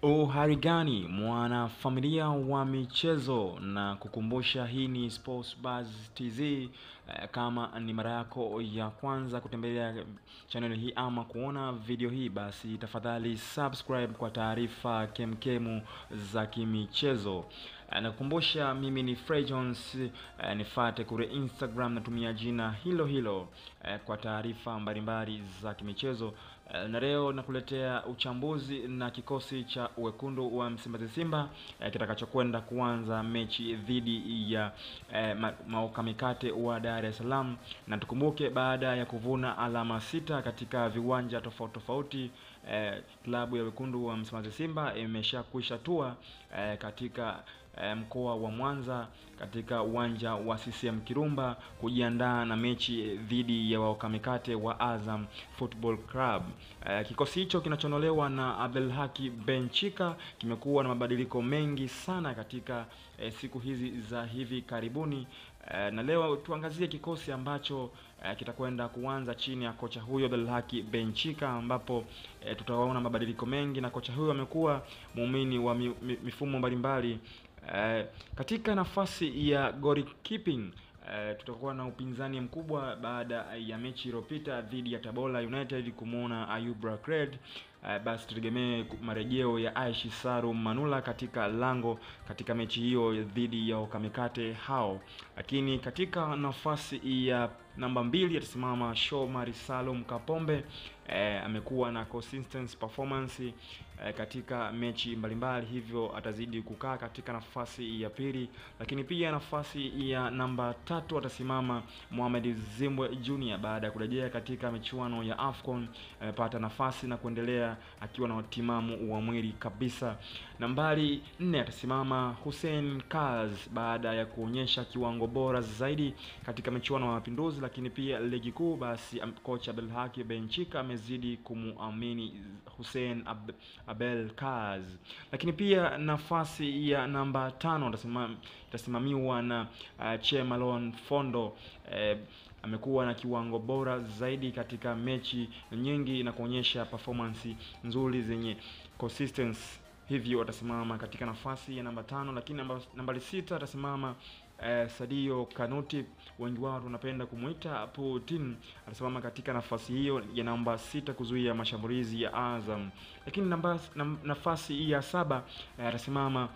Uhari gani mwanafamilia wa michezo, na kukumbusha hii ni Sports Buzz TZ. Eh, Kama ni mara yako ya kwanza kutembelea channel hii ama kuona video hii, basi tafadhali subscribe kwa taarifa kemkemu za kimichezo. Eh, Nakukumbusha mimi ni Frey Jones, eh, nifate kule Instagram natumia jina hilo hilo eh, kwa taarifa mbalimbali za kimichezo. Eh, Na leo nakuletea uchambuzi na kikosi cha wekundu wa Msimbazi Simba eh, kitakachokwenda kuanza mechi dhidi ya eh, ma- Maoka Mikate wa Dar es Salaam, na tukumbuke baada ya kuvuna alama sita katika viwanja tofauti tofauti eh, klabu ya wekundu wa Msimbazi Simba imeshakwisha tua eh, katika eh, mkoa wa Mwanza katika uwanja wa CCM Kirumba kujiandaa na mechi dhidi ya waokamikate wa Azam Football Club. Eh, kikosi hicho kinachonolewa na Abdelhaki Benchika kimekuwa na mabadiliko mengi sana katika eh, siku hizi za hivi karibuni. Eh, na leo tuangazie kikosi ambacho eh, kitakwenda kuanza chini ya kocha huyo Abdelhaki Benchika, ambapo eh, tutaona mabadiliko mengi, na kocha huyo amekuwa muumini wa mi, mi, mifumo mbalimbali Eh, katika nafasi ya goalkeeping eh, tutakuwa na upinzani mkubwa baada ya mechi iliyopita dhidi ya Tabora United kumwona Ayub Rakred. Eh, basi tutegemee ku- marejeo ya Aishi Saru Manula katika lango katika mechi hiyo dhidi ya Okamikate hao, lakini katika nafasi ya namba mbili atasimama Shomari Salum Kapombe. Eh, amekuwa na consistent performance eh, katika mechi mbalimbali, hivyo atazidi kukaa katika nafasi ya pili, lakini pia nafasi ya namba tatu atasimama Mohamed Zimbwe Junior baada ya kurejea katika michuano ya AFCON. Amepata nafasi na kuendelea akiwa na utimamu wa mwili kabisa. Nambari nne atasimama Hussein Kaz baada ya kuonyesha kiwango bora zaidi katika michuano ya Mapinduzi, lakini pia ligi kuu. Basi am- kocha Abdelhaki Benchika amezidi kumuamini Hussein Ab Abel Kaz, lakini pia nafasi ya namba tano itasimam- itasimamiwa na uh, Chemalon Fondo eh, amekuwa na kiwango bora zaidi katika mechi nyingi na kuonyesha performance nzuri zenye consistency hivyo atasimama katika nafasi ya namba tano, lakini namba, nambari sita atasimama eh, Sadio Kanuti, wengi wao tunapenda kumuita Putin, atasimama katika nafasi hiyo ya namba sita kuzuia mashambulizi ya Azam, lakini namba, nam, nafasi ya saba eh, atasimama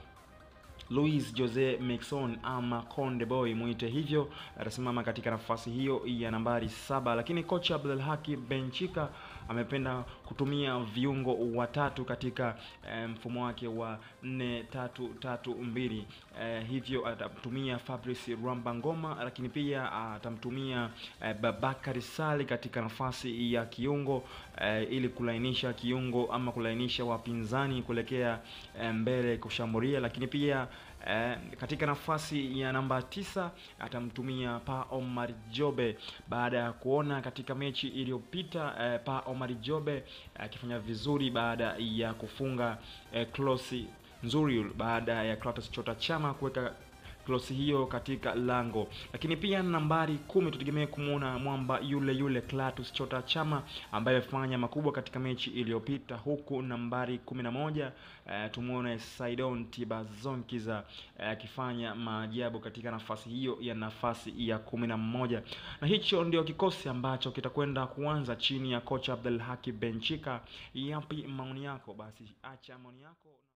Luis Jose Mixon ama Konde Boy mwite hivyo, atasimama katika nafasi hiyo ya nambari saba. Lakini kocha Abdelhaki Benchika amependa kutumia viungo watatu katika eh, mfumo wake wa 4 3 3 2 eh, hivyo atamtumia Fabrice Rwambangoma, lakini pia atamtumia eh, Babakari Sali katika nafasi ya kiungo eh, ili kulainisha kiungo ama kulainisha wapinzani kuelekea eh, mbele kushambulia, lakini pia Eh, katika nafasi ya namba tisa atamtumia Pa Omar Jobe baada ya kuona katika mechi iliyopita eh, Pa Omar Jobe akifanya vizuri baada ya kufunga eh, klosi nzuri baada ya Clatous Chota Chama kuweka klosi hiyo katika lango, lakini pia nambari kumi tutegemee kumwona mwamba yule yule Clatous Chota Chama ambaye amefanya makubwa katika mechi iliyopita, huku nambari kumi na moja eh, tumwone Saidon Tibazonkiza eh, akifanya maajabu katika nafasi hiyo ya nafasi ya kumi na moja na hicho ndio kikosi ambacho kitakwenda kuanza chini ya kocha Abdelhaki Benchika. Yapi maoni yako? Basi acha maoni yako.